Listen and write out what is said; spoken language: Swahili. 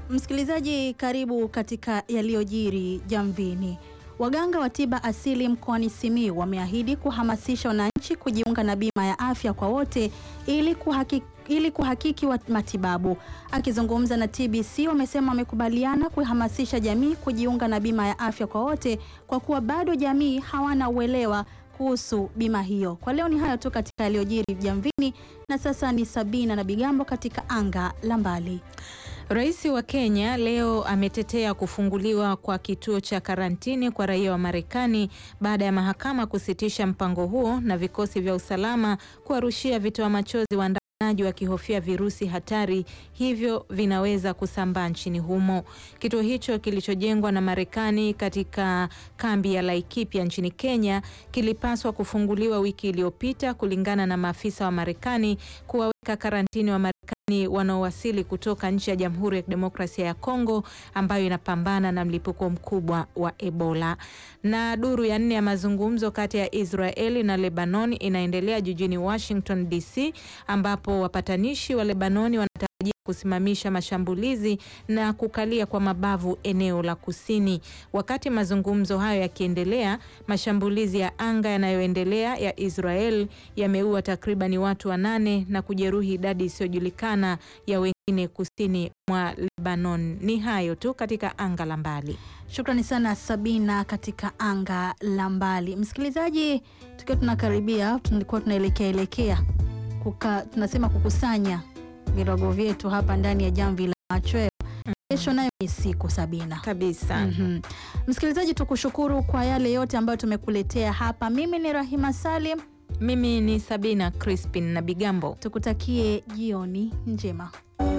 Msikilizaji, karibu katika yaliyojiri Jamvini. Waganga wa tiba asili mkoani Simiyu wameahidi kuhamasisha wananchi kujiunga na bima ya afya kwa wote ili kuhakiki, ili kuhakiki wa matibabu. Akizungumza na TBC, wamesema wamekubaliana kuhamasisha jamii kujiunga na bima ya afya kwa wote kwa kuwa bado jamii hawana uelewa kuhusu bima hiyo. Kwa leo ni hayo tu katika yaliyojiri Jamvini, na sasa ni Sabina na Bigambo katika anga la mbali. Rais wa Kenya leo ametetea kufunguliwa kwa kituo cha karantini kwa raia wa Marekani baada ya mahakama kusitisha mpango huo na vikosi vya usalama kuwarushia vitoa machozi waandamanaji wakihofia virusi hatari hivyo vinaweza kusambaa nchini humo. Kituo hicho kilichojengwa na Marekani katika kambi ya Laikipia nchini Kenya kilipaswa kufunguliwa wiki iliyopita kulingana na maafisa wa Marekani kuwaweka karantini wa Marekani wanaowasili kutoka nchi ya Jamhuri ya Kidemokrasia ya Kongo ambayo inapambana na mlipuko mkubwa wa Ebola. Na duru ya nne ya mazungumzo kati ya Israeli na Lebanon inaendelea jijini Washington DC, ambapo wapatanishi wa Lebanoni wanatarajia kusimamisha mashambulizi na kukalia kwa mabavu eneo la kusini. Wakati mazungumzo hayo yakiendelea, mashambulizi ya anga yanayoendelea ya Israel yameua takribani watu wanane na kujeruhi idadi isiyojulikana ya wengine kusini mwa Lebanon. Ni hayo tu katika anga la mbali. Shukrani sana Sabina katika anga la mbali. Msikilizaji, tukiwa tunakaribia, tulikuwa tunaelekea elekea kuka, tunasema kukusanya virogo vyetu hapa ndani ya jamvi la machweo. Kesho nayo ni siku Sabina Kabisa. Mhm. Msikilizaji, tukushukuru kwa yale yote ambayo tumekuletea hapa. Mimi ni Rahima Salim, Mimi ni Sabina Crispin na Bigambo. tukutakie jioni njema.